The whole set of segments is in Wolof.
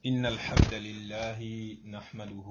إن الحمد لله نحمده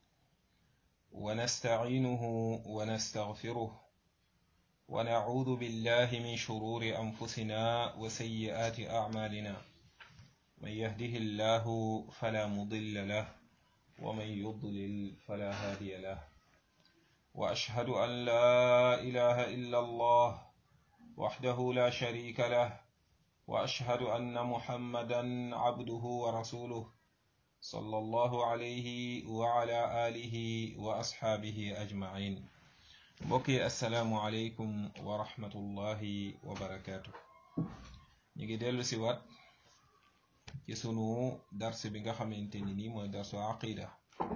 ونستعينه ونستغفره ونعوذ بالله من شرور أنفسنا وسيئات أعمالنا من يهده الله فلا مضل له ومن يضلل فلا هادي له وأشهد أن لا إله إلا الله وحده لا شريك له واشهد ان محمدا عبده ورسوله صلى الله عليه وعلى اله واصحابه اجمعين mbokki asalaamu aleykum wa rahmatullahi wa barakaatu ñu ngi dellu si waat ci sunu dars bi nga xamante ni nii mooy darsu aqida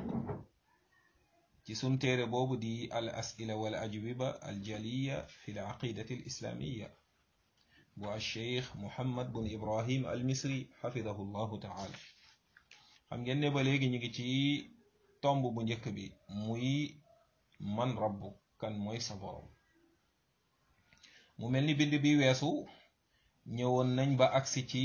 ci sun téere boobu di al asila wal ajwiba al jaliya fi l aqidati al islamiya bu alcheikh muhammad bun ibrahim al misri xafidahu llahu taala xam ngeen ne ba léegi ñu ngi ci tomb bu njëkk bi muy man rabbu kan mooy sa borom mu mel ni bind bi weesu ñëwoon nañ ba agsi ci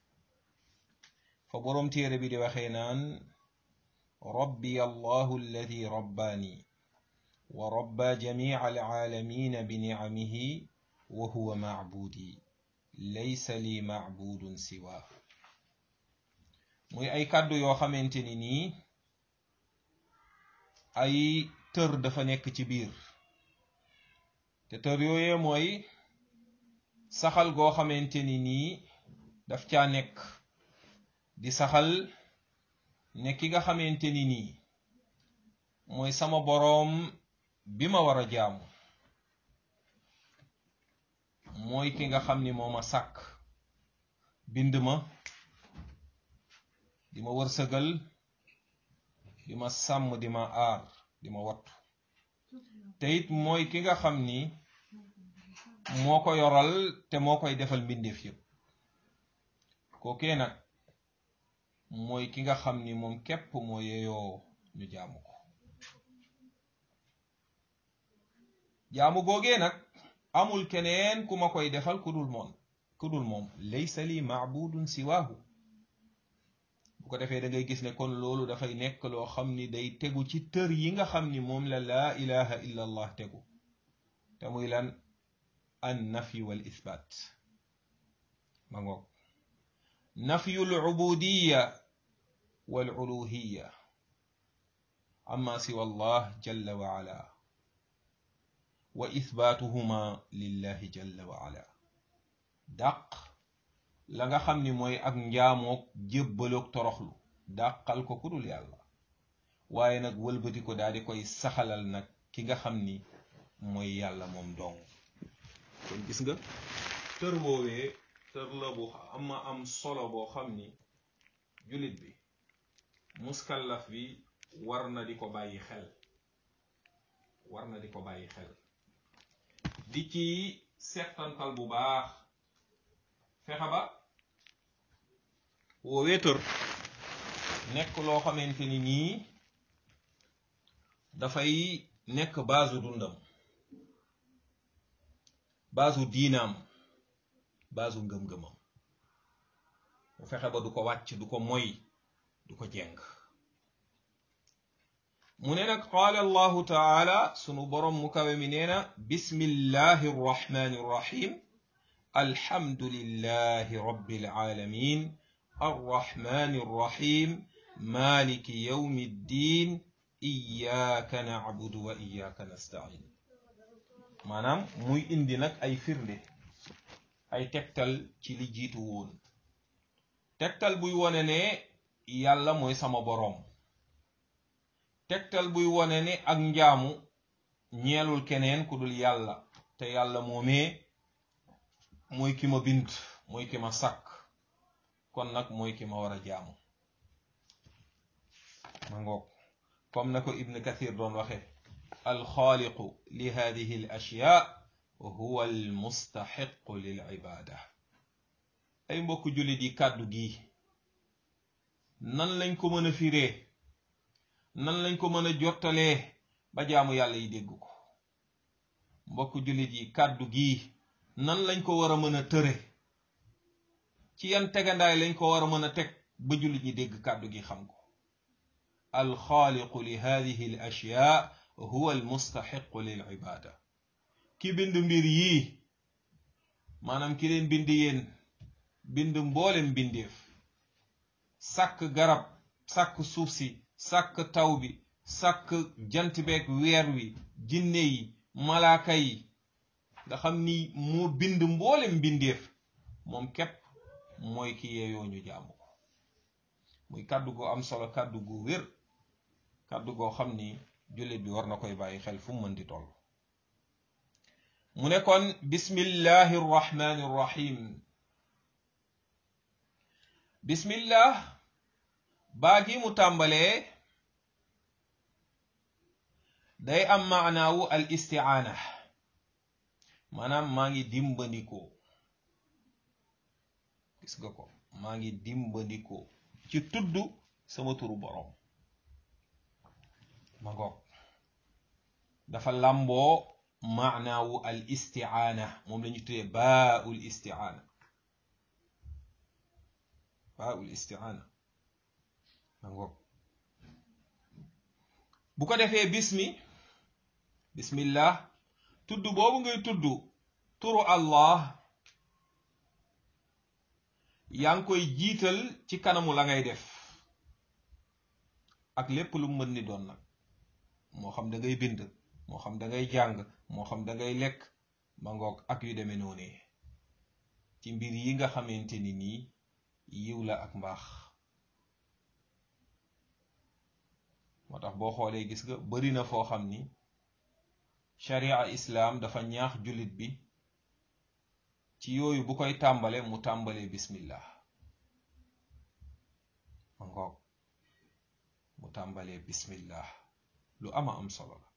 fa boroom téere bi di waxee naan rabbi allahu alladi rabbaani wa rabba jamica alcaalamina bi nicamihi wa huwa macbuudi laysa li macbuudun siwaa muy ay kàddu yoo xamante ni nii ay tër dafa nekk ci biir te tër yooyee mooy saxal goo xamante ni nii daf caa nekk di saxal ne ki nga xamante ni nii mooy sama boroom bi ma war a jaamu mooy ki nga xam ni moo ma sàkk bind ma di ma wërsëgal di ma sàmm di ma aar di ma wattu te it mooy ki nga xam ni moo ko yoral te moo koy defal mbindeef yépp kookee nag mooy ki nga xam ni moom képp moo yeyoo ñu jaamu ko jaamu googee nag amul keneen ku ma koy defal ku dul moom ku dul moom laysa li maabudun siwaahu bu ko defee da ngay gis ne kon loolu dafay nekk loo xam ni day tegu ci tër yi nga xam ni moom la laa ilaha illa allah tegu te muy lan an nafi wal ithbaat ma ngoog nafyu l ubudiya wal uluhiya amma siwa allah jalla wa ala wa ithbaatuhuma lillahi jalla wa ala dàq la nga xam ni mooy ak njaamoog jébbaloog toroxlu dàqal ko ku dul yàlla waaye nag wëlbati ko daal di koy saxalal nag ki nga xam ni mooy yàlla moom dong kon gis nga tër woowee tër la bu ama am solo boo xam ni jullit bi muskallaf bi war na di ko bàyyi xel war na di ko bàyyi xel di ci settantal bu baax fexe ba woowee tër nekk loo xamante ni nii dafay nekk baasu dundam baasu diinaam baasu ngëm-ngëmam mu fexe ba du ko wàcc du ko moy du ko jeng mu ne nag qaala allahu taala sunu boroom mu kawe mi nee na bismillahi arrahmani irrahim alhamdulillahi rabbil alamin arrahmani irrahim maliki yawmi ddin iyyaka na'budu wa iyyaka nasta'in maanaam muy indi nag ay firnde ay tegtal ci li jiitu woon tegtal buy wone ne yàlla mooy sama boroom tegtal buy wone ne ak njaamu ñeelul keneen ku dul yàlla te yàlla moomee mooy ki ma bind mooy ki ma sàkk kon nag mooy ki ma war a jaamu ma ngoog comme na ko ibn kathir doon waxe alxaaliqu li hadihi al ashyaa huwa al mustaxiqu lil ibaada ay mbokk jullit yi kàddu gi nan lañ ko mën a firee nan lañ ko mën a jottalee ba jaamu yàlla yi dégg ko mbokk jullit yi kàddu gi nan lañ ko war a mën a tëre ci yan tegandaay lañ ko war a mën a teg ba jullit ñi dégg kàddu gi xam ko alxaaliqu li hadihi al ashyaa huwa al mustaxiqu lil ibaada ki bind mbir yii maanaam ki leen bind yéen bind mboolem bindeef sàkk garab sàkk suuf si sàkk taw bi sàkk jant beeg weer wi jinne yi malaaka yi nga xam ni moo bind mboolem mbindeef moom képp mooy ki yeeyoo ñu jaamu ko muy kàddu goo am solo kàddu gu wér kàddu goo xam ni jullit bi war na koy bàyyi xel fu mu mën di toll mu ne kon bismillahi rrahmani rrahim bismillah baa gi mu tàmbalee day am maanaawu al istiaana maanaam maa ngi dimbandikoo gis nga ko maa ngi dimbandikoo ci tudd sama turu boroom ma ngoog dafa làmboo maanaawu al istiaana moom la ñu tuddee baaul istiaana baaul istiaana ma ngoog bu ko defee bismi bismillah tudd boobu ngay tudd turu allah yaa ngi koy jiital ci kanamu la ngay def ak lépp lu mën ni doon nag moo xam da ngay bind moo xam da ngay jàng moo xam da ngay lekk ma ngoog ak yu demee noonee ci mbir yi nga xamante ni nii yiw la ak mbaax moo tax boo xoolee gis nga bari na foo xam ni sharia islaam dafa ñaax jullit bi ci yooyu bu koy tàmbale mu tàmbalee bismillah ma ngoog mu tàmbalee bismillah lu ama am solo la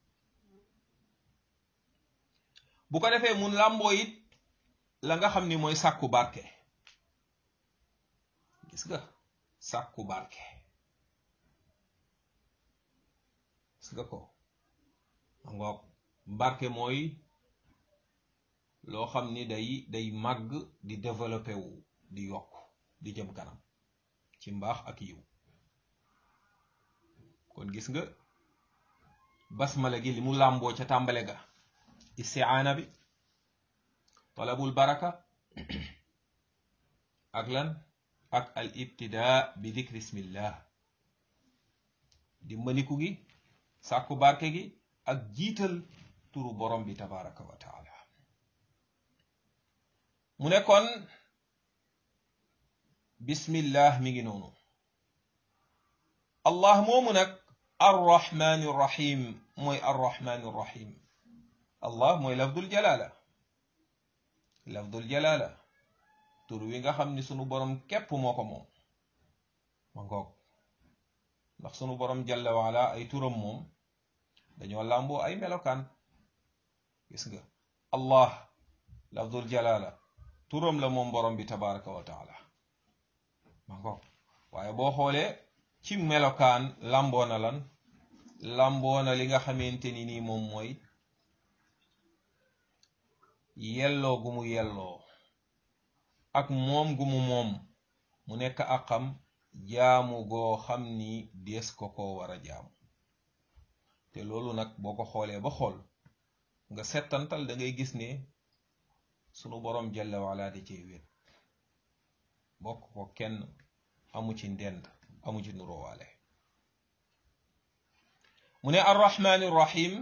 bu ko defee mun làmboo it la nga xam ni mooy sàkku barke gis nga sàkku barke gis nga ko ma ngoog barke mooy loo xam ni day day màgg di développé wu di yokk di jëm kanam ci mbaax ak yiw kon gis nga basmala gi li mu làmboo ca tàmbale ga istiaana bi talabul baraka ak lan ak al ibtidaa bi dikri ismillah dimbaliku gi sàkku barke gi ak jiital turu borom bi tabaraka wa taala mu ne kon bismillah mi ngi noonu allah moomu nag arrahmani rrahim mooy arrahmani rrahim allah mooy lafdul jalala lafdul jalala tur wi nga xam ni sunu borom képp moo ko moom ma ngoog ndax sunu borom jalla waala ay turam moom dañoo làmboo ay melokaan gis nga allah lafdul jalala turam la moom borom bi tabaraka wa taala ma ngoog waaye boo xoolee ci melokaan làmboo na lan làmboo na li nga xamante ni nii moom mooy yelloo gu mu yelloo ak moom gu mu moom mu nekk akam jaamu goo xam ni dees ko ko war a jaamu te loolu nag boo ko xoolee ba xool nga settantal da ngay gis ne sunu boroom jalla wala da cee wét bokk ko kenn amu ci ndend amu ci nurowaale mu ne arrahmani rrahim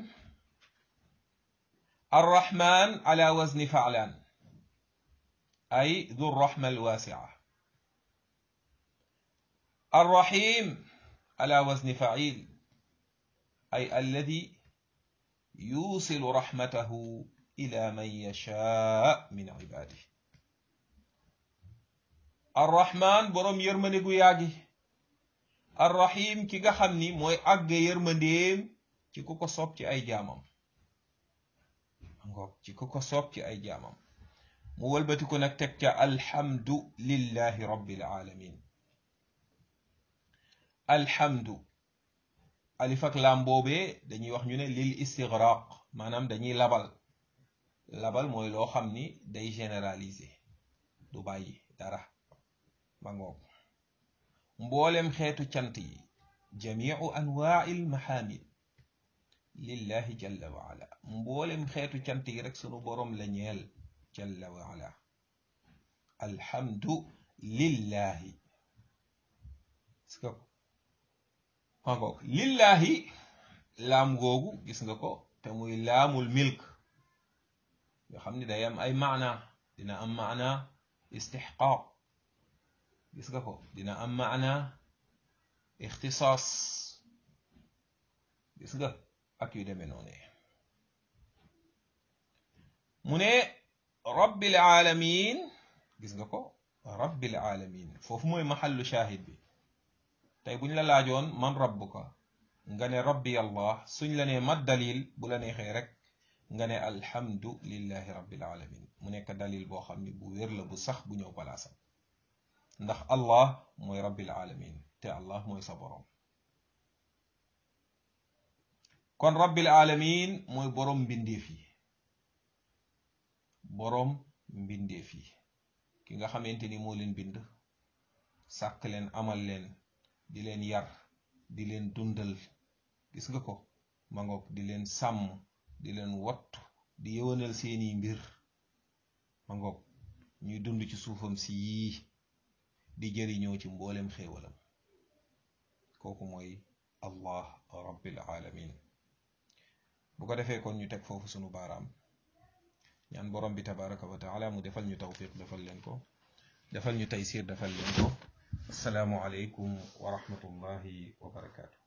arrahman ala wazni faalan ay du rrahma alwasia arrahim ala wazni fail ay alladi yusilu rahmatahu ila man yashaa min ibadihi arrahman boroom yërmande gu yàggi arrahim ki nga xam ni mooy àgge yërmandeem ci ku ko soob ci ay jaamam ngoog ci ku ko soob ci ay jaamam mu wëlbati ko nag teg ca alhamdu lillahi rabbil alamin alhamdu alif ak laam boobee dañuy wax ñu ne lil istigraq maanaam dañuy labal labal mooy loo xam ni day généraliser du bàyyi dara ma ngoog mboolem xeetu cant yi jamiu anwaa'il mahamid lillahi jalla wa ala mboolem xeetu cant yi rek sunu boroom la ñeel jalla wa ala alhamdu lillahi gis nga ko mangoog lillahi laam googu gis nga ko te muy laamul milk nga xam ni day am ay maana dina am maana istixqaaq gis nga ko dina am maana ixtisaas gis nga ak yu demee noonu mu ne rabbil alamin gis nga ko rabbil alamin foofu mooy maxallu shahid bi tey buñ la laajoon man rabbuka nga ne rabbi allah suñ la nee mat dalil bu la neexee rek nga ne alhamdu lillahi rabbil alamin mu nekk dalil boo xam ni bu wér la bu sax bu ñëw palaasam ndax allah mooy rabbil alamin te allah mooy sa boroom kon rabbil alamin mooy boroom mbindeef yi boroom mbindeef yi ki nga xamante ni moo leen bind sàkk leen amal leen di leen yar di leen dundal gis nga ko ma ngoog di leen sàmm di leen wattu di yëwanal seeni mbir ma ngoog ñuy dund ci suufam si yii di jëriñoo ci mboolem xéewalam kooku mooy allah rabbil alamin bu ko defee kon ñu teg foofu sunu baaraam ñaan borom bi tabaraka wa taala mu defal ñu tawfiq defal leen ko defal ñu taysir defal leen ko asalaamu aleykum wa rahmatullahi wa barakaatu